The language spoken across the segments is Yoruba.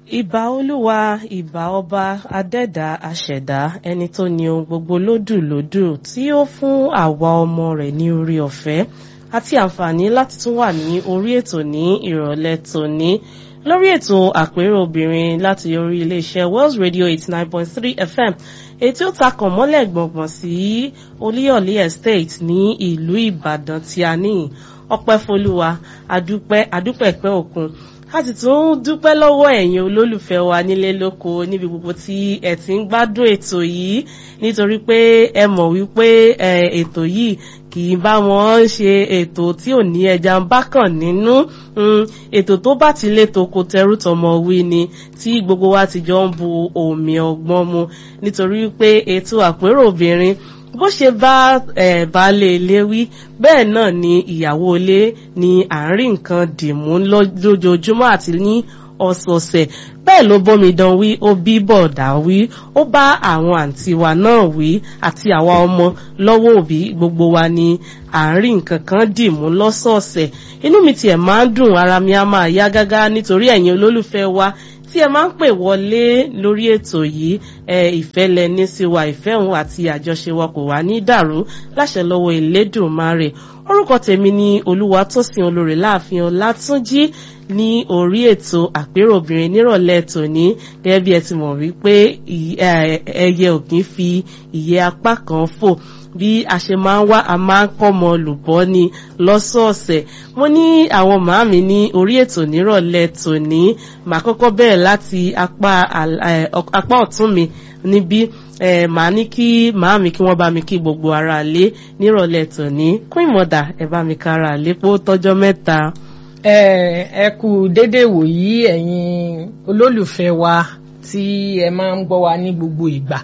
ìbà olúwa ìbà ọba adẹ́dà aṣẹ̀dá ẹni tó ní ohun gbogbo lódùlódù tí ó fún àwa ọmọ rẹ̀ ní orí ọ̀fẹ́ àti àǹfààní láti tún wà ní orí ètò ní ìrọ̀lẹ́ tòní lórí ètò àpérò obìnrin láti orí iléeṣẹ́ Wells Radio eighty nine point three FM ètí ó takàn mọ́lẹ̀ gbọ̀ngbọ̀n sí Olúyọ̀lé Estate ní ìlú Ìbàdàn tí a ní ọpẹ́ folúwa adúpẹ́ adúpẹ́ pẹ́ òkun a sì tún dúpẹ́ lọ́wọ́ ẹ̀yin olólùfẹ́ wa nílé lóko níbi gbogbo tí ẹ ti ń gbádùn ètò yìí nítorí pé ẹ mọ̀ wípé ètò yìí kì í bá wọn ṣe ètò tí ò ní ẹja ń bá kàn nínú ètò tó bá ti létò kò tẹrù tọmọ wí ni tí gbogbo wa ti jọ ń bu omi ọgbọ́n mu nítorí pé ètò àpérò obìnrin bó ṣe bá baálé ilé wí bẹ́ẹ̀ náà ni ìyàwó ilé ni àárín nǹkan dìmú lójoojúmọ́ àti ní ọ̀sọ̀ọ̀sẹ̀ bẹ́ẹ̀ ló bómi dán wí ó bí bọ̀dá wí ó bá àwọn àǹtí wa náà wí àti àwa ọmọ lọ́wọ́ òbí gbogbo wa ni àárín nǹkan kan dìmú lọ́sọ̀ọ̀sẹ̀ inú mi tiẹ̀ máa ń dùn ara mi á máa yá gágá nítorí ẹ̀yin olólùfẹ́ wa tí ẹ máa ń pè wọlé lórí ètò yìí ẹ ìfẹ́ lẹni sí wa ìfẹ́ òun àti àjọṣe wa kò wá ní dàrú láṣẹ lọ́wọ́ Elédùmarè orúkọ tèmi ni Olúwatósìn olórí láàfin Ọlátúnjí ní orí ètò àpérò obìnrin nírọ̀lẹ́ tòní gẹ́gẹ́ bí ẹ ti mọ̀ wípé ẹyẹ ò kì í fi ìyẹ́ apá kan fò bí a ṣe máa ń wá a máa ń kọ́mọ olùbọ́ ni lọ́sọ̀ọ̀sẹ̀ mo ní àwọn màámi ní orí ètò nírọ̀lẹ́ tòní màá kọ́kọ́ bẹ̀rẹ̀ láti apá ọ̀tún mi níbí màá ní kí màámi kí wọ́n bá mi kí gbogbo ara lé nírọ̀lẹ́ tòní kún ìmọ̀dà ẹ bá mi kára lé pé ó tọ́jọ́ mẹ́ta. ẹ kú dédé wòyí ẹ̀yin olólùfẹ́ wa tí ẹ máa ń gbọ́ wa ní gbogbo ìgbà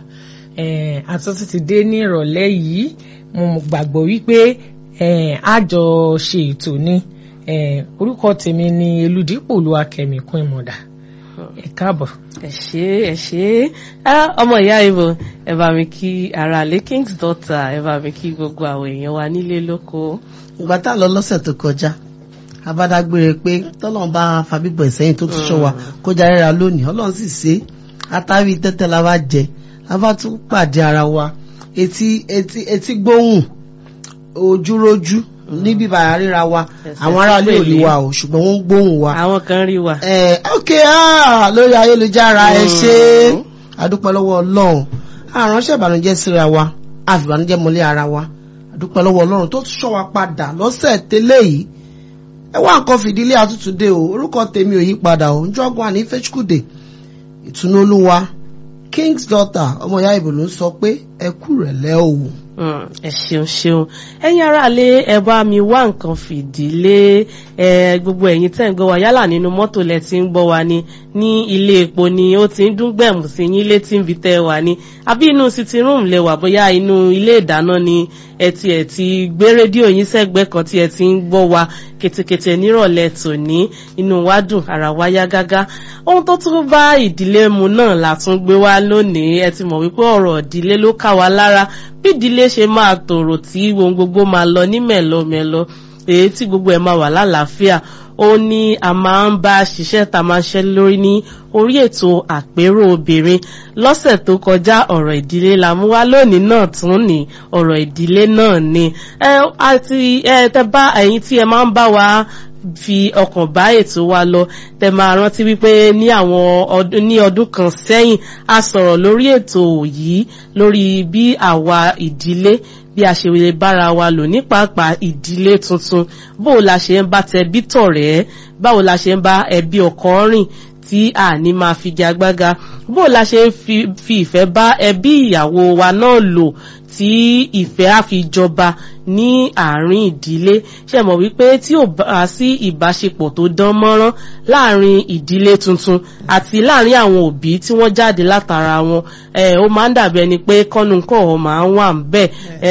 àtúntò ti dé ní ìrọ̀lẹ́ yìí mo gbàgbọ́ wípé àjọ ṣe ètò ni orúkọ tèmi ni Elúdípò Olúwakẹ́mi kún ìmọ̀dà ẹ káàbọ̀. ẹ ṣé ẹ ṣé ọmọ ìyá ibo ẹ bá mi kí ara lé king's daughter ẹ bá mi kí gbogbo àwọn èèyàn wa nílé lóko. ìgbà tá a lọ lọ́sẹ̀ tó kọjá abádágbére pé tọ́lọ́n bá fàbíbọ̀ ìsẹ́yìn tó tún ṣọ́ wa kó járéra lónìí ọlọ́run sì ṣe àtàrí tẹ́tẹ́ la bá jẹ a bá tún pàdé ara wa etí etí etí gbóhùn ojúrójú níbi bàrà ríra wa àwọn aráàlú ò rí wa o ṣùgbọ́n wọ́n ń gbóhùn wa. àwọn kan rí wa. ẹ ok lórí ayélujára ẹ ṣe àdúpẹ́ lọ́wọ́ ọlọ́run àránṣẹ́ ìbànújẹ́ síra wa àfìbànújẹ́ mọ́lé ara wa àdúpẹ́ lọ́wọ́ ọlọ́run tó tún ṣọ́ wa padà lọ́sẹ̀ tẹ́lẹ̀ yìí ẹ wá nǹkan fìdílé àtútùdé o orúkọ tèmi ò yí padà o njọ́gun àní fẹ́chukùdé ìtùnú olúwa king's daughter ọmọ ìyá ìbò ló ń sọ pé ẹ kú rẹ̀ lẹ́ o. ẹ ṣeun ṣeun ẹ̀yin aráalé ẹ bá mi wá nǹkan fìdílé ẹ gbogbo ẹ̀yin tẹ́ ń gbọ́ wa yálà nínú mọ́tò lẹ ti ń gbọ́ wa ni ní ilé epo ni ó ti ń dún gbẹ̀mù sí yín létí ń fi tẹ́ wa ni àbí inú sitting room lẹ wà bóyá inú ilé ìdáná ni ẹ ti ẹ ti gbé rédíò yín sẹ́gbẹ́ kan tí ẹ ti ń gbọ́ wa kètèkètè nírọ̀lẹ́ tòní inú wa dùn ara wa yá gágá ohun tó tún bá ìdílé mu náà la tún gbé wá lónìí ẹ ti mọ̀ wípé ọ̀rọ̀ ìdílé ló ká wa lára bí ìdílé ṣe máa tòrò tí ohun gbogbo máa lọ ní mẹ̀lọmẹ̀lọ èyí tí gbogbo ẹ̀ máa wà lálàáfíà ó ní a máa ń bá ṣiṣẹ́ ta máa ń ṣe lórí ní orí ètò àpérò obìnrin lọ́sẹ̀ tó kọjá ọ̀rọ̀ ìdílé la mú wá lónìí náà tún ní ọ̀rọ̀ ìdílé náà ni ẹ àti ẹ tẹ bá ẹ̀yin tí ẹ máa ń bá wa fi ọkàn bá ètò wa lọ tẹ máa rántí wípé ní àwọn ní ọdún kan sẹ́yìn a sọ̀rọ̀ lórí ètò yìí lórí bí àwa ìdílé bí a ṣe lè bára wa lò ní pàápàá ìdílé tuntun bó la ṣe ń bá tẹbí tọ̀rẹ́ báwo la ṣe ń bá ẹbí ọkọ rìn tí a ní máa fi gagbága bó la ṣe ń fi ìfẹ́ bá ẹbí ìyàwó wa náà lò tí ìfẹ́ á fi jọba ní àárín ìdílé ṣe mọ̀ wípé tí ò bá sí ìbáṣepọ̀ tó dán mọ́rán láàrin ìdílé tuntun àti láàrin àwọn òbí tí wọ́n jáde látara wọn ó máa ń dàbí ẹni pé kọ́nu kọ́ ọ máa ń wà ń bẹ̀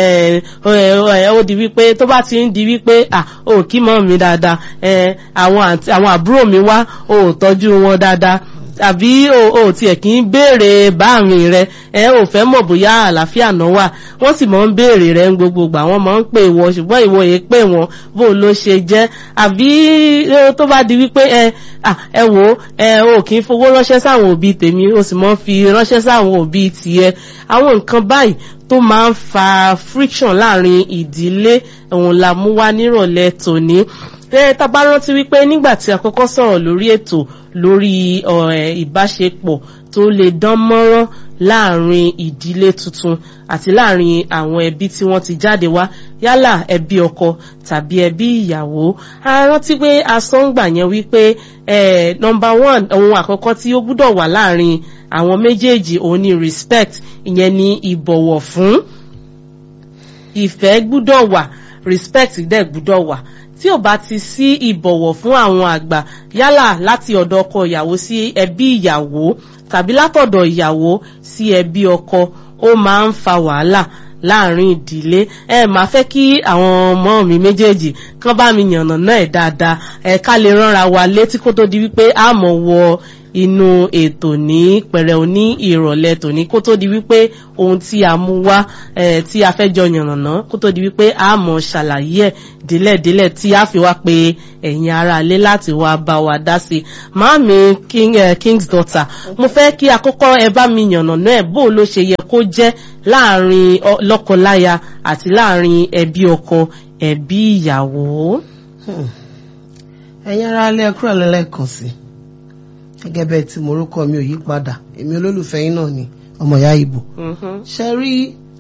ó di wípé tó bá ti ń di wípé ò kí mọ́ mi dáadáa àwọn àbúrò mi wá ò tọ́jú wọn dáadáa àbí o ò tiẹ̀ kì í béèrè báàrin rẹ ẹ ò fẹ́ mọ̀ bóyá àlàáfíà náà wà wọ́n sì máa ń béèrè rẹ ń gbogbo gbà wọ́n máa ń pè wọ́n ṣùgbọ́n ìwọ yìí pè wọ́n bó ló ṣe jẹ́ àbí tó bá di wípé ẹ ẹ wò ẹ o kì í fowó ránṣẹ́ sáwọn òbí tèmi o sì máa ń fi ránṣẹ́ sáwọn òbí tiẹ̀ àwọn nǹkan báyìí tó máa ń fa friction láàrin ìdílé òun la mú wá nírọ̀lẹ́ tòní tá bá rántí wípé nígbà tí a kọ́kọ́ sọ̀rọ̀ lórí ètò lórí ìbáṣepọ̀ tó lè dán mọ́rán láàrin ìdílé tuntun àti láàrin àwọn ẹbí tí wọ́n ti jáde wá yálà ẹbí ọkọ tàbí ẹbí ìyàwó a rántí pé asọ́ngbà yẹn wípé nọmba one ohun àkọ́kọ́ tí ó gbúdọ̀ wà láàrin àwọn méjèèjì òun ni respect ìyẹn ni ìbọ̀wọ̀ fún ìfẹ́ gbúdọ̀ wà respect dẹ̀ gbúdọ̀ wà tí ò bá ti sí ìbọ̀wọ̀ fún àwọn àgbà yálà láti ọ̀dọ̀ ọkọ ìyàwó sí ẹbí ìyàwó tàbí látọ̀dọ̀ ìyàwó sí ẹbí ọkọ ó máa ń fa wàhálà láàrin ìdílé ẹ máa fẹ́ kí àwọn ọmọ mi méjèèjì kán bá mi yànnà náà ẹ̀ dáadáa ẹ ká lè ránra wa létí kó tó di wípé a mọ̀ wọ inú ètò ní pẹ̀rẹ̀ ní ìrọ̀lẹ́ tòní kó tó di wípé ohun tí a mú wá tí a fẹ́ jọ yànnàná kó tó di wípé a mọ̀ ṣàlàyé ẹ̀ délẹ̀délẹ̀ tí a fi wá pé ẹ̀yin ara ilé láti wá bá wa dá sí i màámi king, uh, king's daughter mo fẹ́ kí àkọ́kọ́ ẹ bá mi yànnàná ẹ̀ bó ló ṣe yẹ kó jẹ́ láàrin lọ́kọláya àti láàrin ẹbí ọkọ ẹbí ìyàwó. ẹ̀yin ara ilé ẹ̀kúrò lẹ́lẹ́kan sí gẹ́gẹ́ bẹ́ẹ̀ tí morúkọ mi ò yí padà èmi olólùfẹ́ yín náà ni ọmọ ìyá ìbò ṣe rí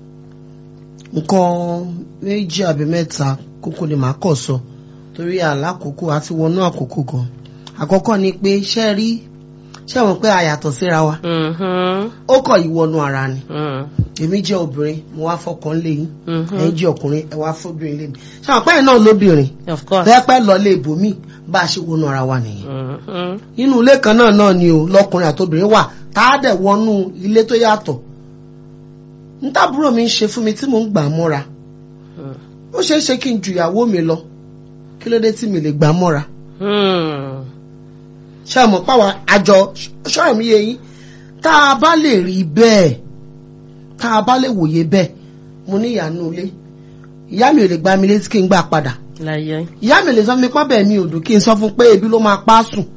nǹkan méjì àbí mẹ́ta kókó ni màá kọ̀ sọ torí àlákòókò àti wọnú àkókò gan àkọ́kọ́ ni pé ṣe rí ṣe wọ́n pé a yàtọ̀ síra wa ó kọ̀ ìwọnú ara ni èmi jẹ́ obìnrin mo wá fọkàn lé yín ẹ̀yin jẹ́ ọkùnrin ẹ wá fọ́bìnrin lé mi ṣe àwọn pẹ́yìn náà lóbìnrin pẹ́pẹ́ lọ lé ibòmí bá a ṣe wọnú ara wa nìyẹn nínú ilé kan náà náà ni o lọkùnrin àtobìnrin wà tá a dẹ̀ wọnú ilé tó yàtọ̀ ntàbúrò mi ń ṣe fún mi tí mò ń gbà mọ́ra ó ṣeé ṣe kí n ju ìyàwó mi lọ kí ló dé tí mi lè gbà mọ́ra ṣé àmọ́ páwa àjọ ṣọ́ọ̀ mi yé yín tá a bá lè rí bẹ́ẹ̀ tá a bá lè wòye bẹ́ẹ̀ mo ní ìyànú ilé ìyá mi ò lè gbá mi létí kí n gbà padà ìyá mi lè sọ mi pọ́n bẹ́ẹ̀ mi ò dùn kí n sọ fún pé ebi ló máa pa á sùn.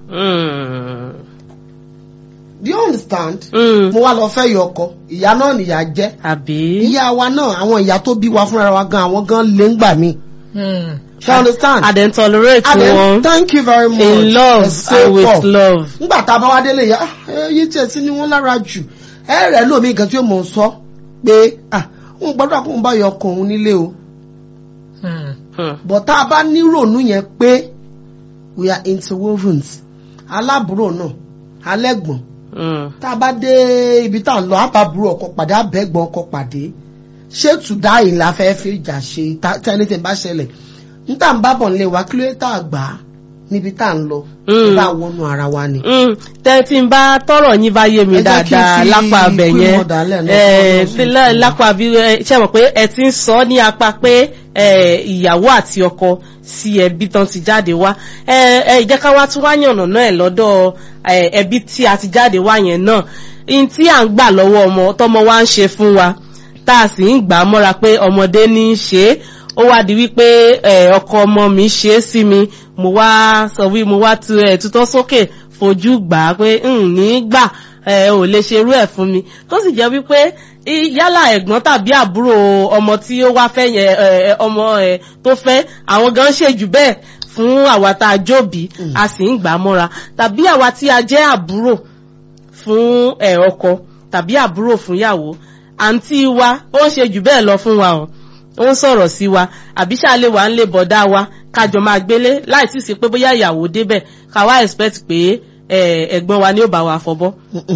do you understand. mo wá lọ fẹ́ yọ ọkọ ìyá náà nìyá jẹ́. àbí. ìyá wa náà àwọn ìyá tó bí wa fúnra wa gan àwọn gan lè ń gbà mí. ṣé you understand. and then tolerate wọn. thank you very much. in love and with love. ngbà tá a bá wá délé yá ẹyí tí ẹ ti ní wọn lára jù ẹ rẹ lómi nǹkan tí ó mọ̀ ń sọ pé òun gbọ́dọ̀ kó ń bá yọ ọkọ òun nílé o but tá a bá nírònú yẹn pé we are interwovens aláàbúrò náà alẹ́gbọ̀n tá a bá dé ibi tá a lọ àbábúrò ọkọ pàdé abẹ́gbọ̀n ọkọ pàdé ṣé tùdá yìí la fẹ́ fi ìjà ṣe tí ẹni tí ń bá ṣẹlẹ̀ níta ń bábọ̀ nílé wa kí ló tá a gbà á níbi tá a ń lọ bá wọnú ara wa ni. tẹ́tí ń bá tọrọ yín bá yé mi dáadáa lápá abẹ yẹn lápá bí ṣe mọ̀ pé ẹ ti ń sọ ní apá pé ìyàwó àti ọkọ sí ẹbí tán ti jáde wá ẹ jẹ́ ká wá tún wá yànnà náà ẹ̀ lọ́dọ̀ ẹbí tí a ti jáde wá yẹn náà n tí à ń gbà lọ́wọ́ ọmọ tọmọ wa ń ṣe fún wa tá a sì ń gbà á mọ́ra pé ọmọdé ní í ṣe é ó wá di wípé ọkọ ọmọ mi ṣe é sí mi mo wá sọ wí mo wá tutọ́ sókè fojú gbà á pé n ní gbà ò lè ṣerú ẹ̀ fún mi tó sì jẹ́ wípé yálà ẹ̀gbọ́n tàbí àbúrò ọmọ tí ó wá fẹ́ yẹn ọmọ ẹ̀ tó fẹ́ àwọn gan ṣe jù bẹ́ẹ̀ fún àwa tá a jóbi a sì ń gbà á mọ́ra tàbí àwa tí a jẹ́ àbúrò fún ẹ̀ ọkọ tàbí àbúrò fún yàwó àǹtí wa ó ń ṣe jù bẹ́ẹ̀ lọ fún wa o ó ń sọ̀rọ̀ sí wa àbí ṣáàlẹ̀ wà ń lè bọ̀dá wa kájọ máa gbélé láì sì sí pé bóyá ìyàwó débẹ̀ ká wá expect pé ẹ̀gbọ́n wa ni ó bá wa fọbọ́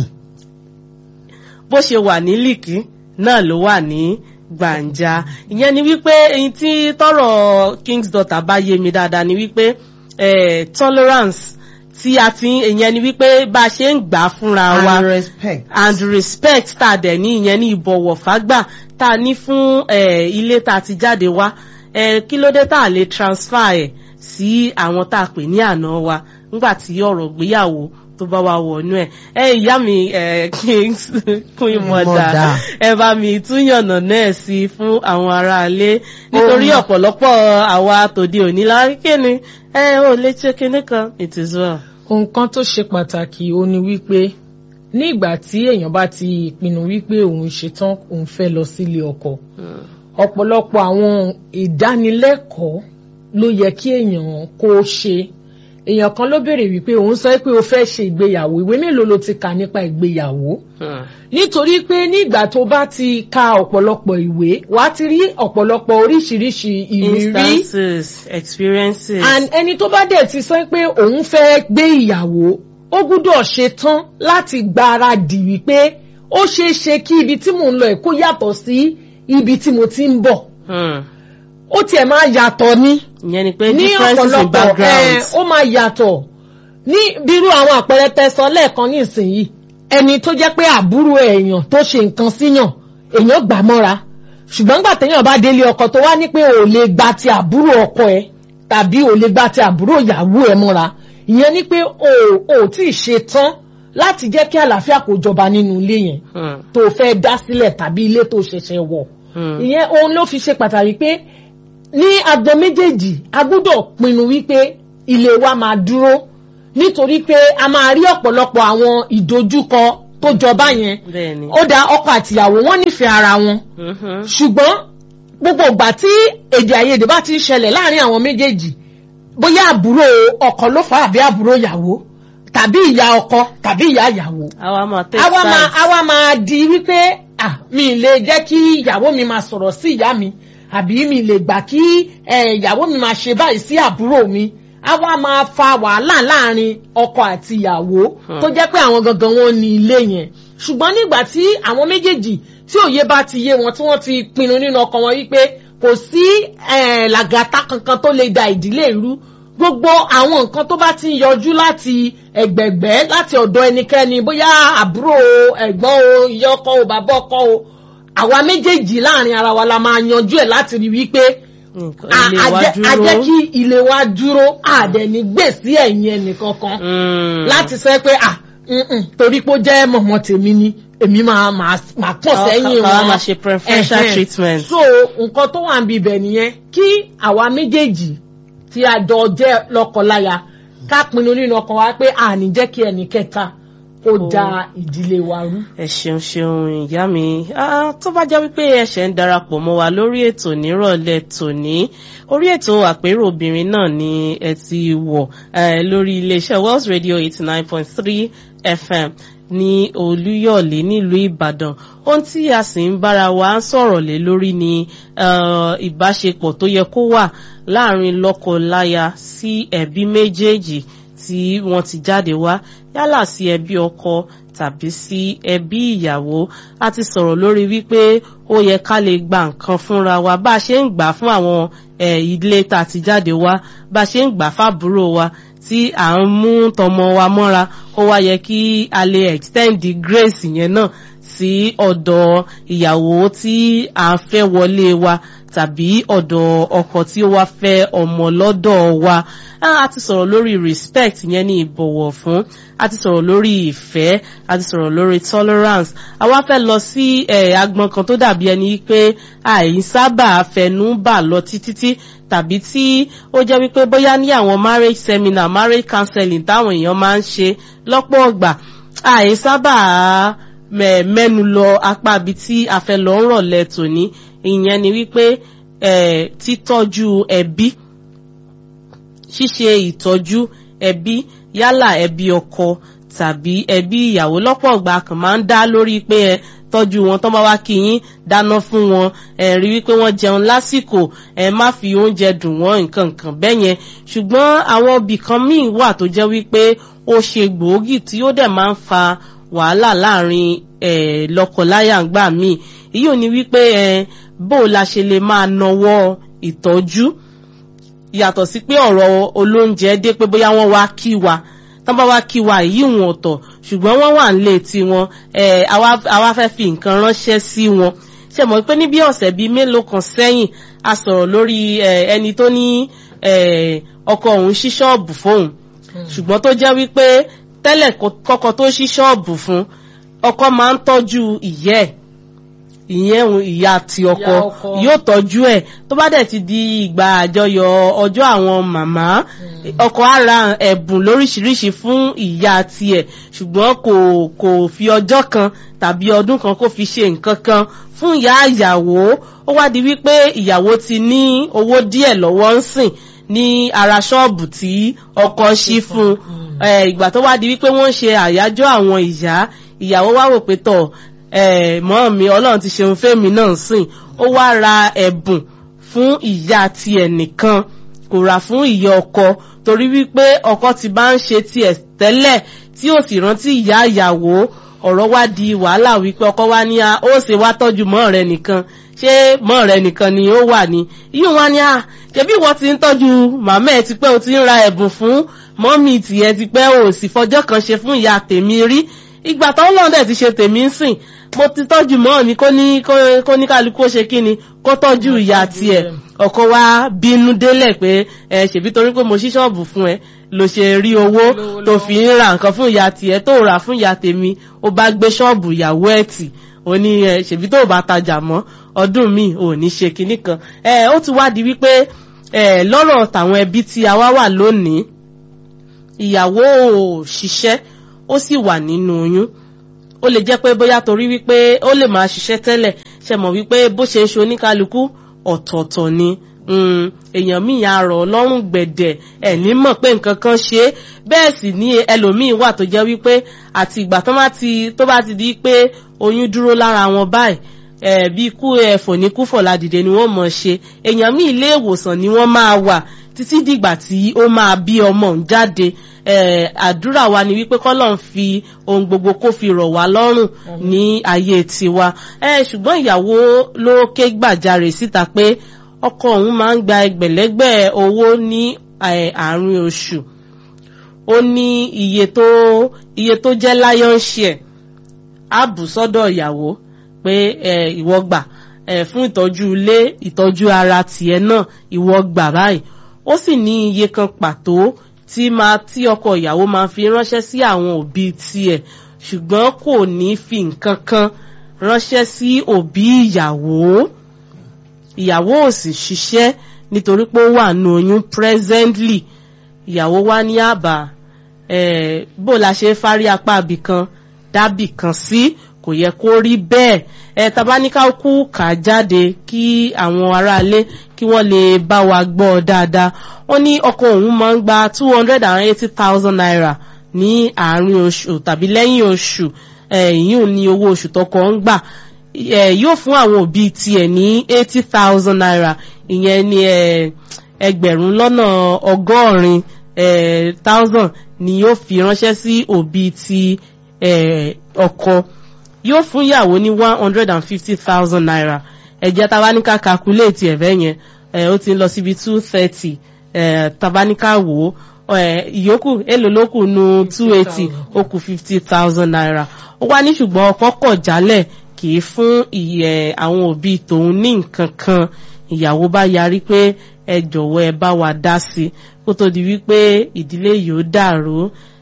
bó ṣe wà ní líkì náà ló wà ní gbàǹjà ìyẹn ni wípé èyí tí tọrọ king's daughter bá yé mi dáadáa ni wípé tolerance tí a ti ìyẹn ni wípé bá a ṣe ń gbà fúnra wa and respect and respect tá a dẹ̀ ní ìyẹn ní ìbọ̀wọ̀ fágbà tá a ní fún ilé tá a ti jáde wá kí ló dé tá a lè transfer ẹ̀ sí àwọn tá a pè ní àná wa nígbà tí ọ̀rọ̀ ìgbéyàwó tó bá wà wọnú ẹ̀ ẹ ìyá mi ẹ kings queen mother Mother. ẹ bá mi túyànnà náà sí i fún àwọn aráalé nítorí Ohun- ọ̀pọ̀lọpọ̀ àwa tòde òní láríkè ni ẹ ò lè ṣe kinní kan it is well. nǹkan tó ṣe pàtàkì ó ní wípé ní ìgbà tí èèyàn bá ti pinnu wípé òun ṣetán òun fẹ́ lọ sílé ọkọ Mm. ọ̀pọ̀lọpọ̀ àwọn ìdánilẹ́kọ̀ọ́ ló yẹ kí èèyàn kó ṣe èèyàn kan ló béèrè wípé òun sọ pé o fẹ́ ṣe ìgbéyàwó ìwé mélòó ló ti kà nípa ìgbéyàwó Mm. nítorí pé nígbà tó bá ti ka ọ̀pọ̀lọpọ̀ ìwé wàá ti rí ọ̀pọ̀lọpọ̀ oríṣiríṣi ìrírí instances experiences. and ẹni tó bá dẹ̀ ti sọ pé òun fẹ́ gbé ìyàwó ó gbúdọ̀ ṣe tán láti gbáradì wípé ó ṣeé ṣe kí ibi tí mò ń lọ ẹ̀ kó yàtọ̀ sí ibi tí mo ti ń bọ̀ Mm. ó tiẹ̀ máa yàtọ̀ ní ìyẹn ni pé ní differences in ọ̀pọ̀lọpọ̀ ẹ̀ backgrounds. ó máa yàtọ̀ ní bírú àwọn àpẹẹrẹ tẹsán lẹ́ẹ̀kan ní ìsinyìí ẹni tó jẹ́ pé àbúrò èèyàn tó ṣe nǹkan síyàn èèyàn gbà mọ́ra ṣùgbọ́n gbà téèyàn bá délé ọkọ tó wá ní pé ò lè gba ti àbúrò ọkọ ẹ tàbí ò lè gba ti àbúrò ìyàwó ẹ mọ́ra ìyẹn ni pé o ò tí ì ṣe tán láti jẹ́ kí àlàáfíà kó jọba nínú ilé yẹn Mm. tó fẹ́ dá sílẹ̀ tàbí ilé tó ṣẹ̀ṣẹ̀ wọ̀ Mm. ìyẹn ohun ló fi ṣe pàtàkì pé ní agbo méjèèjì a gbọ́dọ̀ pinnu wípé ilé wa máa dúró nítorí pé a máa rí ọ̀pọ̀lọpọ̀ àwọn ìdojúkọ tó jọba yẹn bẹ́ẹ̀ni. ó dá ọkọ àtìyàwó wọn nífẹ̀ẹ́ ara wọn Mhm. ṣùgbọ́n gbogbo ìgbà tí èdè àìyedè bá ti ń ṣẹlẹ̀ láàrin àwọn méjèèjì bóyá àbúrò ọkọ ló fà á àbí àbúrò ìyàwó tàbí ìyá ọkọ tàbí ìyá ìyàwó àwa máa take àwa máa sides. àwa máa di wípé ah mi lè jẹ́ kí ìyàwó mi máa sọ̀rọ̀ sí ìyá mi àbí mi lè gbà kí eh, ìyàwó mi máa ṣe báyìí sí àbúrò mi àwa máa fa wàhálà láàrin ọkọ àti ìyàwó Hmm. tó jẹ́ pé àwọn gangan wọn ní ilé yẹn ṣùgbọ́n nígbà tí àwọn méjèèjì tí òye bá ti yé wọn tí wọ́n ti pinnu nínú ọkàn wọn wípé kò sí eh, làgàtà kankan tó lè da ìdílé irú gbogbo àwọn nǹkan tó bá ti ń yọjú láti ẹgbẹ̀gbẹ́ láti ọ̀dọ̀ ẹnikẹ́ni bóyá àbúrò o, ẹ̀gbọ́n o ìyá ọkọ o bàbá ọkọ o àwa méjèèjì láàrin ara wa la máa yanjú ẹ̀ láti rí wípé Nǹkan a- ilé a wa jẹ́- a dúró. jẹ́ kí ilé wa dúró àdẹ̀ní gbèsè ẹ̀yìn ẹnìkankan Mm. láti sọ pé à mm-mm, torí pé ó jẹ́ mọ̀mọ́ tèmi ni èmi máa máa máa pọ̀ Ká- sẹ́yìn ká- ká wọn máa ṣe preferential Ẹ̀hẹ́n. treatment. so nǹkan tó wà níbi ibẹ̀ nìyẹn kí àwa méjèèjì tí a jọ jẹ́ lọ́kọláya ká pinnu nínú ọkàn wa pé àní jẹ́ kí ẹnì kẹta kó da ìdílé wa rú. ẹ ṣeun ṣeun ìyá mi Ah, tó bá jẹ́ wípé ẹ̀ṣẹ̀ ń darapọ̀ mọ́ wa lórí ètò nírọ̀lẹ́ tòní orí ètò àpérò obìnrin náà ni ẹ ti wọ̀ eh, lórí iléeṣẹ́ Wells Radio eighty nine point three FM ní Olúyọ̀lé nílùú Ìbàdàn ohun tí a sì ń bára wa ń sọ̀rọ̀ lé lórí ni eh, ìbáṣepọ̀ tó yẹ kó wà láàrin lọ́kọ-láya sí ẹbí méjèèjì tí wọ́n ti jáde wá yálà sí ẹbí ọkọ tàbí sí ẹbí ìyàwó a ti sọ̀rọ̀ lórí wípé ó yẹ ká lè gba nǹkan fúnra wa bá a ṣe ń gbà fún àwọn eh, ilé tá a ti jáde wá bá a ṣe ń gbà fábúrò wa tí à ń mú tọmọ wa mọ́ra ó wá yẹ kí a lè extend the grace yẹn náà sí ọ̀dọ̀ ìyàwó tí à ń fẹ́ wọlé wa tàbí ọ̀dọ̀ ọkọ tí ó wá fẹ́ ọmọ lọ́dọ̀ wa Ah, a ti sọ̀rọ̀ lórí respect yẹn ní ìbọ̀wọ̀ fún a ti sọ̀rọ̀ lórí ìfẹ́ a ti sọ̀rọ̀ lórí tolerance a wá fẹ́ lọ sí eh, agbọn kan tó dàbí ẹni pé àìsábà fẹnu bà lọ títí tàbí tí ó jẹ́ wípé bóyá ní àwọn marriage seminar marriage counseling táwọn èèyàn máa ń ṣe lọ́pọ̀ ọgbà àìsábà mẹ- mẹ́nu lọ apá ibi tí a fẹ́ lọ ń rọ̀lẹ́ tòní ìyẹn ni wípé eh, títọ́jú ẹbí ṣíṣe ìtọ́jú ẹbí yálà ẹbí ọkọ tàbí ẹbí ìyàwó lọ́pọ̀ ọgbà kan máa ń dá lórí pé ẹ tọ́jú wọn tán bá wá kí yín dáná fún wọn ẹ rí wípé wọ́n jẹun lásìkò ẹ má fi oúnjẹ dùn wọ́n nǹkan nǹkan bẹ́ẹ̀ yẹn ṣùgbọ́n àwọn ibì kan míì wà tó jẹ́ wípé ó ṣe gbòógì tí ó dẹ̀ máa ń fa wàhálà láàrin ẹ lọ́kọláya ńgbà míì èyí ò ní wípé ẹ bó o la ṣe lè máa nawọ́ ìtọ́jú yàtọ̀ sí pé ọ̀rọ̀ olóúnjẹ dé pé bóyá wọ́n wá kí wa tán bá wá kí wa èyí wọn ọ̀tọ̀ ṣùgbọ́n wọ́n wà nílé tiwọn ẹ̀ àwa fẹ́ fi nǹkan ránṣẹ́ sí wọn ṣe mọ̀ pé ní bí ọ̀sẹ̀ bíi mélòó kan sẹ́yìn a sọ̀rọ̀ lórí ẹ̀, ẹni tó ní ẹ̀, ọkọ òun ṣí ṣọ́ọ̀bù fóun ṣùgbọ́n tó jẹ́ wípé tẹ́lẹ̀ kọ́kọ́ tó ṣí ṣọ́ọ̀bù fún ọkọ máa ń tọ́jú ìyẹ́ ẹ̀ ìyẹn ìyá ti ọkọ Ìyá ọkọ. yóò tọ́jú ẹ̀ tó bá dẹ̀ ti di ìgbà àjọyọ̀ ọjọ́ àwọn màmá ọkọ á ra ẹ̀bùn lóríṣiríṣi fún ìyá tiẹ̀ ṣùgbọ́n kò kò fi ọjọ́ kan tàbí ọdún kan kó fi ṣe nǹkan kan fún ìyá ìyàwó ó wá di wípé ìyàwó ti ní owó díẹ̀ lọ́wọ́ ń sìn ní ara ṣọ́ọ̀bù tí ọkọ ṣí fún un Eh, ìgbà tó wá di wípé wọ́n ń ṣe àyájọ́ àwọn ìyá ìyàwó wá wò pé tọ̀ eh, mọ́ mi ọlọ́run ti ṣeun fẹ́mi náà sìn ó wá ra ẹ̀bùn fún ìyá tiẹ̀ nìkan kò rà fún ìyá ọkọ torí wípé ọkọ ti bá ń ṣe tiẹ̀ tẹ́lẹ̀ tí ó sì rántí ìyá ìyàwó ọ̀rọ̀ wá di wàhálà wípé ọkọ wá ní a ó ṣe wá tọ́jú mọ́ rẹ nìkan ṣé mọ́ rẹ nìkan ni ó wà ní yíyún wá ní a ṣebí ìwọ ti ń tọ́jú màmá ẹ ti pẹ́ o ti ń ra ẹ̀bùn fún mọ́mì tìyẹ ti pẹ́ o sì fọjọ́ kan ṣe fún ìyá tèmi rí ìgbà tó lọ́n dẹ̀ ti ṣe tèmi ń sìn mo ti tọ́jú mọ́ mi kó ní kó- kó ní kálukú ó ṣe kí ni kó tọ́jú ìyá tiẹ̀ ọkọ wa bínú délẹ̀ pé ẹ ṣèbí torí pé mo ṣí ṣọ́ọ̀bù fún ẹ ló ṣe rí owó Lówó tó lọ́wọ́. fi ń ra nǹkan fún ìyá tiẹ̀ tó rà fún ìyá tèmi ó bá gbé ṣọ́ọ̀bù ìyàwó ẹ̀ tì ó ní ẹ ṣèbí tó bá tajà mọ́ ọdún mi ò ní ṣe kinní kan ẹ ó ti wá di wípé ẹ lọ́rọ̀ tàwọn ẹbí tí a wá wà lónìí ìyàwó ò ṣiṣẹ́ ó sì wà nínú oyún ó lè jẹ́ pé bóyá torí wípé ó lè máa ṣiṣẹ́ tẹ́lẹ̀ ṣe mọ̀ wípé bó ṣe ń ṣe oníkálukú ọ̀tọ̀ọ̀tọ̀ ni Mm, èèyàn míì á rọ̀ lọ́rùn gbẹ̀dẹ̀ ẹ̀ ní mọ̀ pé nǹkan kan ṣe é bẹ́ẹ̀ sì ní ẹlòmíì wà tó jẹ́ wípé àti ìgbà tó bá ti tó bá ti di pé oyún dúró lára wọn báyìí ẹ̀ bí ikú ẹ̀fọ̀ ní kúfọ̀ ládìde ni wọ́n mọ̀ ṣe èèyàn míì ilé ìwòsàn ni wọ́n máa wà títí dìgbà tí ó máa bí ọmọ òun jáde eh, àdúrà wa ni wípé kọ́lọ́n fi ohun gbogbo kó fi rọ̀ wá lọ́rùn ní ayé tiwa eh, ṣùgbọ́n ìyàwó ló ké gbàjarè síta pé ọkọ òun máa ń gba ẹgbẹ̀lẹ́gbẹ̀ owó ní eh, àárín oṣù ó ní iye tó iye tó jẹ́ lion share á bù sọ́dọ̀ ìyàwó pé eh, ìwọ gbà eh, fún ìtọ́jú ilé ìtọ́jú ara tiẹ̀ náà ìwọ gbà báyìí ó sì ní iye kan pàtó tí máa tí ọkọ ìyàwó máa fi ránṣẹ́ sí àwọn òbí tiẹ̀ ṣùgbọ́n kò ní fi nǹkan kan ránṣẹ́ sí òbí ìyàwó ìyàwó ò sì ṣiṣẹ́ nítorí pé ó wà nù oyún presently ìyàwó wá ní àbá eh, bó la ṣe fárí apá ibì kan dábì kan sí kò yẹ kó rí bẹ́ẹ̀ ẹ tabaníkà kú kà á jáde kí àwọn aráalé kí wọ́n lè bá wa gbọ́ dáadáa wọ́n ní ọkọ òun máa ń gba two hundred and eighty thousand naira ní àárín oṣù tàbí lẹ́yìn oṣù ìyún ní owó oṣù tọkọ ń gbà eh, yóò fún àwọn òbí tiẹ̀ ní eighty thousand naira ìyẹn ní eh, ẹgbẹ̀rún lọ́nà ọgọ́rin eh, thousand ni yóò fi ránṣẹ́ sí òbí ti eh, ọkọ yóò fún ìyàwó ní one hundred and fifty thousand naira ẹ̀jẹ̀ tabaníkà calculate ẹ̀fẹ́ yẹn eh, ó ti ń lọ síbi two thirty eh, tabaníkà wò ó ìyókù èlò ló kù nu two eighty ó kù fifty thousand naira ó wá ní ṣùgbọ́n ọkọ kọ̀ jálẹ̀ kì í fún ìyẹ àwọn òbí tòun ní nǹkan kan ìyàwó bá yarí pé ẹ jọ̀wọ́ ẹ bá wa dá sí i kó tó di wípé ìdílé yìí ó dàrú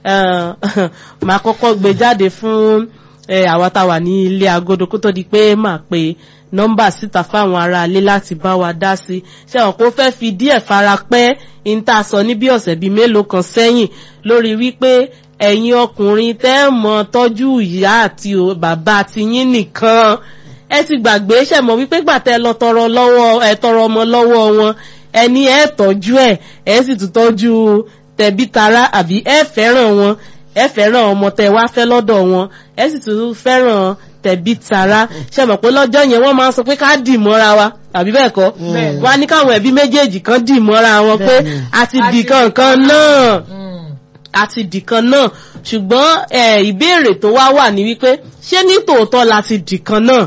màá kọ́kọ́ gbé jáde fún àwa tá a wà ní ilé agodo kó tó di pé màá pe nọ́mbà síta fáwọn aráalé láti bá wa dá sí i ṣé wọn kò fẹ́ fi díẹ̀ fara pẹ́ ń tà sọ ní bí ọ̀sẹ̀ bíi mélòó kan sẹ́yìn lórí wípé ẹ̀yin ọkùnrin tẹ́ mọ tọ́jú ìyá àti bàbá tiyín nìkan ẹ ti gbàgbé ṣẹ̀mọ́ wípé gbàtẹ́ lọ tọrọ lọ́wọ́ ẹ tọrọ ọmọ lọ́wọ́ wọn ẹni ẹ tọ́jú ẹ ẹ sì tún tọ́jú tẹbí tará àbí ẹ fẹ́ràn wọn ẹ fẹ́ràn ọmọ tẹ wá fẹ́ lọ́dọ̀ wọn ẹ sì tún fẹ́ràn tẹbí tará ṣẹ̀mọ́ pé lọ́jọ́ yẹn wọ́n máa ń sọ pé ká dì mọ́ra wa àbí bẹ́ẹ̀ kọ́ wọ́n á ní káwọn ẹbí méjèèjì kan dì mọ́ra wọn pé a ti dì kankan náà àti dìkan náà ṣùgbọ́n ìbéèrè tó wá wà ní wípé ṣé ní tòótọ́ la ti dìkan náà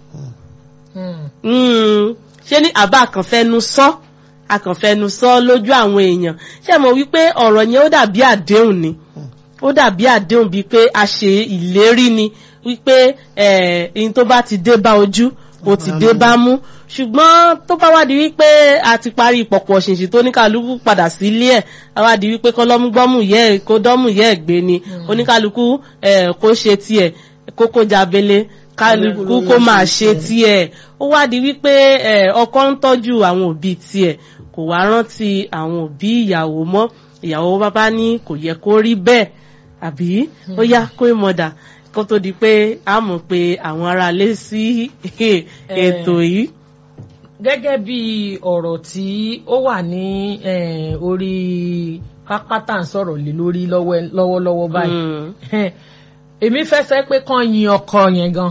ṣé ní àbá àkànfẹ́nu sọ àkànfẹ́nu sọ lójú àwọn èèyàn ṣé mo wípé ọ̀rọ̀ yẹn ó dàbí àdéhùn ni ó dàbí àdéhùn bíi pé a ṣe ìlérí ni wípé ẹ̀ẹ́n tó bá ti dé bá ojú ó ti dé bá mú ṣùgbọ́n tó bá wá di wípé a ti parí pọ̀pọ̀ ṣìnṣìn tó ní kálukú padà sílé ẹ̀ a wá di wípé kọ́lọ́mú gbọ́mù yẹ ẹ̀ kó dọ́mù yẹ ẹ̀ gbé ni oníkálukú ẹ̀ kó ṣe tiẹ̀ kókó jabele kálukú kó máa ṣe tiẹ̀ ó wá di wípé ẹ̀ ọkọ ń tọ́jú àwọn òbí tiẹ̀ kò wá rántí àwọn òbí ìyàwó mọ́ ìyàwó bàbá ní kò yẹ kó rí bẹ́ẹ̀ àbí ó yá kó ìmọ̀dà kó tó di pé a mọ̀ pé àwọn ará lé sí ètò yìí. gẹ́gẹ́ bí ọ̀rọ̀ tí ó wà ní eh, orí pápátá ń sọ̀rọ̀ lé lórí lọ́wọ́- lọ́wọ́lọ́wọ́ báyìí èmi fẹ́ sẹ́ pé kàn yin ọkọ yẹn gan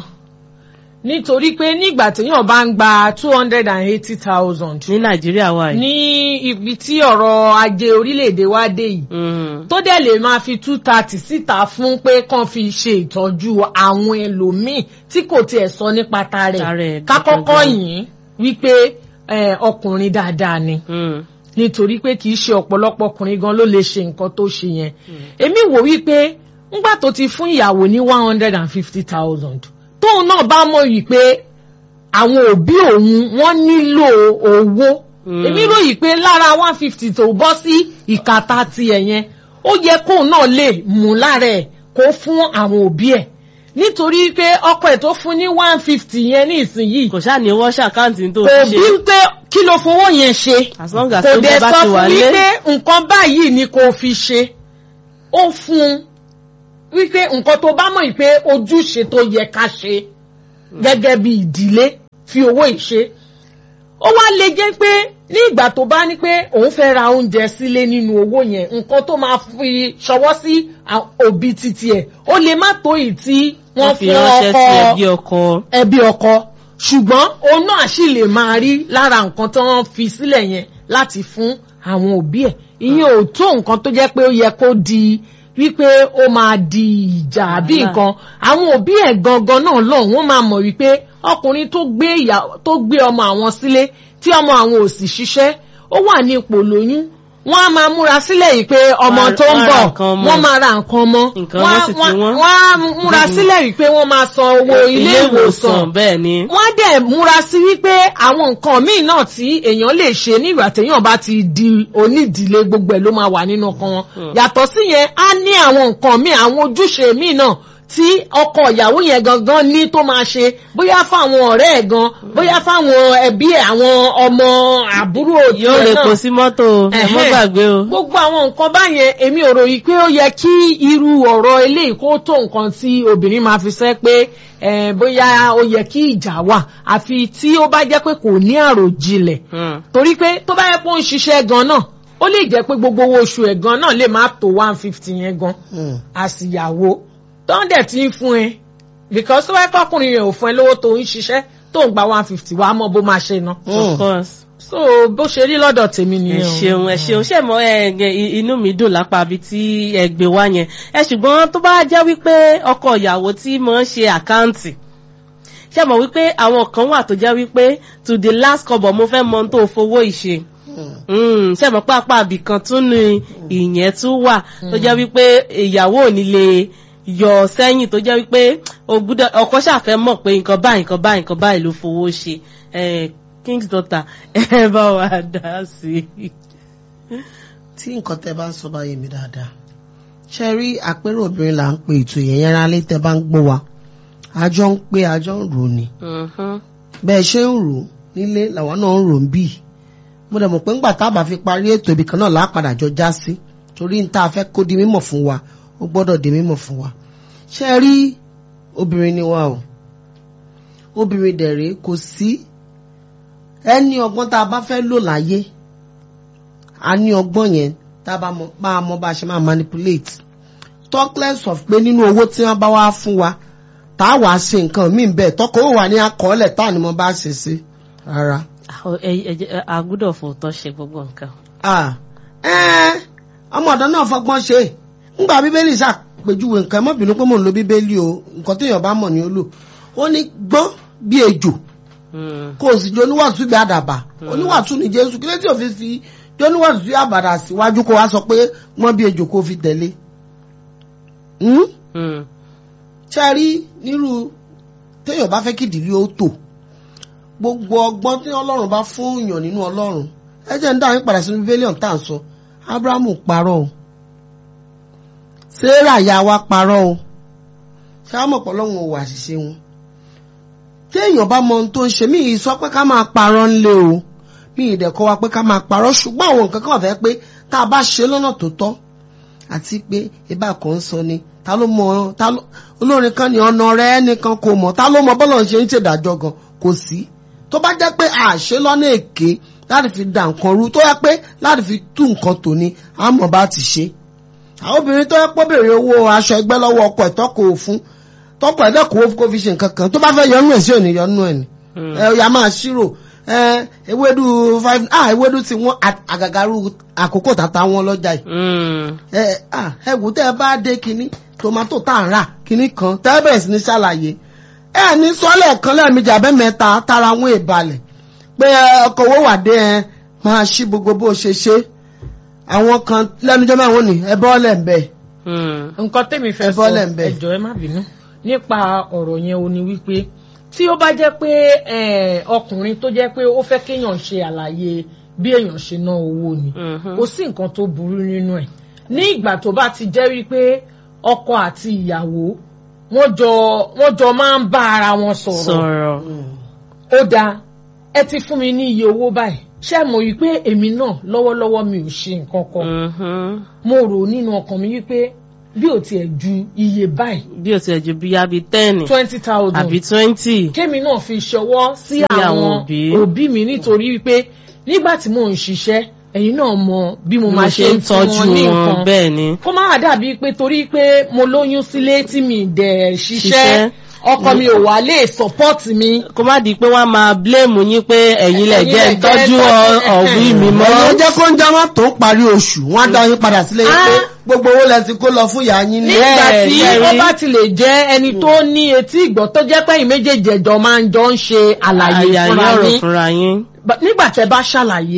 nítorí pé nígbà téèyàn bá ń gba two hundred and eighty thousand ní nàìjíríà wà yìí. ní ibi tí ọ̀rọ̀ ajé orílẹ̀-èdè wa dé yìí Mm. tó dẹ̀ lè máa fi two thirty síta fún pé kàn fi ṣe ìtọ́jú àwọn ẹlòmíì tí kò tiẹ̀ sọ nípa Tara tarẹ̀ ẹ̀ kákọ́kọ́ gangan. yìí wípé eh, ọkùnrin dáadáa ni Mm. nítorí pé kì í ṣe ọ̀pọ̀lọpọ̀ ọkùnrin gan ló lè ṣe nǹkan tó ṣe yẹn èmi wò wípé ńgbà tó ti fún ìyàwó ní one hundred and fifty thousand tóun náà bá mọ̀ wípé àwọn òbí òun wọ́n nílò owó Mm. èmi ròyìn pé lára one fifty tó bọ́ sí ìkàtà tiẹ̀ yẹn ó yẹ kóun náà lè mú lára ẹ̀ kó fún àwọn òbí ẹ̀ nítorí pé ọkọ ẹ̀ tó fún ní one fifty yẹn ní ìsinyìí kò ṣáà ní wọ́n ṣàkáǹtì tó kò fi bí ṣe pé kí ló fowó yẹn ṣe as long as kò tó dẹ̀ jẹ́ bá sọ ti wà fún lé. wípé nǹkan báyìí ni kò fi ṣe ó fún un wípé nǹkan tó bá mọ̀ pé ojúṣe tó yẹ ká ṣe gẹ́gẹ́ bí ìdílé fi owó ìṣe ó wá lè jẹ́ pé ní ìgbà tó bá ní pé òun fẹ́ ra oúnjẹ sílé nínú owó yẹn nǹkan tó máa fi ṣọwọ́ sí à- òbí títí ẹ̀ ó lè má tó ì tí wọ́n wọ́n fi fún ránṣẹ́ sí ọkọ ẹbí ọkọ. ẹbí ọkọ ṣùgbọ́n òun náà sì lè máa rí lára nǹkan tó wọ́n fi sílẹ̀ yẹn láti fún àwọn òbí ẹ̀ ìyẹn ò tó nǹkan tó jẹ́ pé ó yẹ kó di wípé ó máa di ìjà àbí Wàhálà. nǹkan àwọn òbí ẹ̀ gangan náà lọ́hùn wọ́n máa mọ̀ wípé ọkùnrin tó gbé ìyá tó gbé ọmọ àwọn sílé tí ọmọ àwọn ò sì ṣiṣẹ́ ó wà ní ipò lóyún wọ́n á máa múra sílẹ̀ yìí pé ọmọ Wọ́n á- tó ń wọ́n á bọ̀ ra nǹkan ọmọ. wọ́n máa ra nǹkan mọ́ Nǹkan ọmọ sì ti wọ́n. wọ́n á múra sílẹ̀ yìí pé wọ́n máa san owó ilé ìwòsàn bẹ́ẹ̀ ni. wọ́n dẹ̀ múra sí wípé àwọn nǹkan míì náà tí èèyàn lè ṣe nígbà téèyàn bá ti di onídìílé gbogbo ẹ̀ ló máa wà nínú ọkàn wọn yàtọ̀ sí yẹn á ní àwọn nǹkan míì àwọn ojúṣe míì náà tí ọkọ ìyàwó yẹn gangan ní tó máa ṣe bóyá fáwọn ọ̀rẹ́ ẹ̀ gan bóyá fáwọn ẹbí ẹ̀ àwọn ọmọ àbúrò yóò tiẹ̀ lè náà pò sí mọ́tò ẹ mọ́ Ẹ̀hẹ́n. gbàgbé o. gbogbo àwọn nǹkan báyẹn èmi ò ròyìn pé ó yẹ kí irú ọ̀rọ̀ eléyìí kó tó nǹkan tí obìnrin máa fi sẹ́ pé eh, bóyá ó yẹ kí ìjà wà àfi tí ó bá jẹ́ pé kò ní àròjinlẹ̀ Hmm. torí pé tó bá yẹ pé ó ń ṣiṣẹ́ gan náà ó lè jẹ́ pé gbogbo owó oṣù ẹ̀ gan náà lè má tó one fifty yẹn gan Mm. àsìyàwó tó ń dẹ̀ ti ń fún ẹ because tó bá yẹ pé ọkùnrin yẹn ò fún ẹ lówó tó ń ṣiṣẹ́ tó ń gba one fifty wàá mọ bó máa ṣe ná of course. so bó ṣe rí lọ́dọ̀ tèmi ẹ nìyẹn o. ṣeun ẹ ṣeun ṣe mọ ẹ ẹ, inú mi dùn lápá ibi tí ẹ gbé wá yẹn ẹ ṣùgbọ́n tó bá jẹ́ wípé ọkọ ìyàwó tí mo ń ṣe àkáǹtì ṣe mọ̀ wípé àwọn kan wà tó jẹ́ wípé to the last kọ́bọ̀ mo fẹ́ mọ ohun tó fowó ìṣe Mm, ṣe mọ̀ pé apá àbí kan tún ní ìyẹn tún wà tó jẹ́ wípé ìyàwó ò ní lè yọ sẹ́yìn tó jẹ́ wípé o gbúdọ̀ ọkọ ṣàfẹ́ mọ̀ pé nǹkan báyìí nǹkan báyìí nǹkan báyìí ló fowó ṣe Eh, king's daughter ẹ bá wa dá sí i. tí nǹkan tẹ bá ń sọ báyìí mi dáadáa ṣe rí àpérò obìnrin là ń pe ètò yẹn yẹn rálé tẹ bá ń gbọ́ wa àjọ ń pé àjọ ń rò ní Mhm. bẹ́ẹ̀ ṣe ń rò nílé làwọn náà ń rò ń bì mo dẹ̀ mọ̀ pé ńgbà tá a bá fi parí ètò ibì kan náà lápadà jọ já sí torí n tá a fẹ́ kó di mímọ̀ fún wa ó gbọ́dọ̀ di mímọ̀ fún wa ṣe rí obìnrin ni wa o obìnrin dẹ̀ rèé kò sí ẹni ọgbọ́n tá a bá fẹ́ lò láyé a ní ọgbọ́n yẹn tá a bá mọ bá a mọ bá a ṣe máa manipulate talk less of pé nínú owó tí wọ́n bá wá fún wa tá a wàá ṣe nǹkan míì bẹ́ẹ̀ tọkọ ó wà ní akọọ́lẹ̀ tá a ní mo bá ṣe sí rárá. Àwọn- ẹ- ẹ- ẹ- a gbúdọ̀ fòótọ́ ṣe gbogbo nǹkan. Ah, ẹ́ẹ́, ọmọ ọ̀dọ́ náà fọgbọ́n ṣe ńgbà bíbélì ṣàpèjúwe nǹkan ẹ má bínú pé mò ń lo bíbélì o nǹkan téèyàn bá mọ̀ ní ó lò ó ní gbọ́n bí ejò Mm. kó o sì jẹ oníwàásù bí àdàbà oníwàásù ní jésù kí ló tí o fi fi jẹ oníwàásù bí àbàdà síwájú kó wá sọ pé wọ́n bí ejò kó o fi tẹ̀lé. Hmm? Mm. ṣe rí nírú téèyàn bá fẹ́ kí ìdílé ó tò gbogbo ọgbọ́n tí ọlọ́run bá fún yàn nínú ọlọ́run ẹ jẹ́ ń dá yín padà sínú bíbélíọ̀n tá à ń sọ abrahamu parọ́ o sarah ya wa parọ́ o ṣáàmù ọ̀pọ̀lọ́run ò wà àṣìṣe wọn téèyàn bá mọ ohun tó ń ṣe mí ì sọ pé ká máa parọ́ ńlé o mí ì dẹ̀kọ́ wa pé ká máa parọ́ ṣùgbọ́n àwọn nǹkan kan fẹ́ pé tá a bá ṣe lọ́nà tó tọ́ àti pé ibà kan ń sọ ni ta ló mọ ta ló olórin kan ní ọ̀nà rẹ ẹnìkan kò mọ̀ ta ló mọ bọ́lọ̀ ṣe ń ṣèdájọ́ gan kò sí tó bá jẹ́ pé àṣẹ lọ́nà èké láti fi dà nǹkan rú tó yẹ pé láti fi tú nǹkan tò ní àmọ́ bá ti ṣe àwọn obìnrin tó yẹ pé béèrè owó aṣọ ẹgbẹ́ lọ́wọ́ ọkọ ẹ̀ tọ́kọ òfun tọ́kọ ẹ̀ dẹ́kun kó fi ṣe nǹkan kan tó bá fẹ́ yọnu ẹ̀ sí òní yọnu ẹ̀ ni ẹ ọ̀yà máa ṣírò ẹ ewédú five ah ewédú tí wọ́n àgàgàrú àkókò tàtà wọn lọ́jà yìí ẹ ah ẹ wò tẹ́ ẹ bá dé kinní tomato tá à ń rà kinní kan tẹ́ ẹ bẹ̀rẹ̀ sí ní ṣàlàyé ẹ ní sọ́lẹ̀ kan lẹ́ẹ̀mejì abẹ́mẹ́ta tara wọn ìbalẹ̀ pé ọkọ̀ owó wà dé ẹ máa ṣí gbogbo bó ṣe ṣe àwọn kan lẹ́nujọ́ máa wọ́n ní ẹ bọ́ọ̀lẹ̀ ń bẹ̀. nǹkan tèmi fẹ́ Ẹ sọ bọ́lẹ̀ ń bẹ̀. ẹjọ́ ẹ má bínú nípa ọ̀rọ̀ yẹn o ni wípé tí ó bá jẹ́ pé eh, ọkùnrin tó jẹ́ pé ó fẹ́ kéèyàn ṣe àlàyé bí èèyàn ṣe ná owó ni kò sí nǹkan tó burú nínú ẹ̀ ní ìgbà tó bá ti jẹ́ wípé ọkọ àti ìyàwó wọ́n jọ wọ́n jọ máa ń bá ara wọn sọ̀rọ̀ sọ̀rọ̀ ó dáa ẹ ti fún mi ní iye owó báyìí ṣé mo rí i pé èmi náà lọ́wọ́lọ́wọ́ mi ò ṣe nǹkan kan mo rò nínú ọkàn mi wípé bí ò tiẹ̀ ju iye báyìí bí o tiẹ̀ ju bíyá bíi ten twenty thousand àbí twenty kémi náà fi ṣọwọ́ sí Sí àwọn àwọn òbí. òbí mi nítorí wípé nígbà tí mò ń ṣiṣẹ́ ẹ̀yin náà mọ bí mo mo máa ṣe ń tọ́jú fún wọn ní wọn nǹkan bẹ́ẹ̀ ni kó má wà dàbí pé torí pé mo lóyún sílé tí mi dẹ̀ ṣiṣẹ́ Ṣiṣẹ́. ọkọ mi ò wá lè support mi kó má di pé wọ́n á máa blame yín pé ẹ̀yin lẹ̀ Ẹ̀yin jẹ́ lẹ̀ ń tọ́jú jẹ́ ọ- tọ́jú- ọ̀wí mi mọ́. ọ̀rọ̀ jẹ́ kó ń jẹ́ wọ́n tó parí oṣù wọ́n á dá yín padà sílé yín pé Ah. gbogbo owó lẹ ti kó lọ fún ìyá yín ní. nígbà Bẹ́ẹ̀, tí bẹ́ẹ̀ ó rí. bá ti lè jẹ́ ẹni tó ní etí ìgbọ́ tó jẹ́ pé ẹ̀yin méjèèjì ẹ̀jọ̀ máa ń jọ ń ṣe àlàyé àyà ní fúnra ọ̀rọ̀ yín fúnra yín. Ba- nígbà tẹ́ bá ṣàlàyé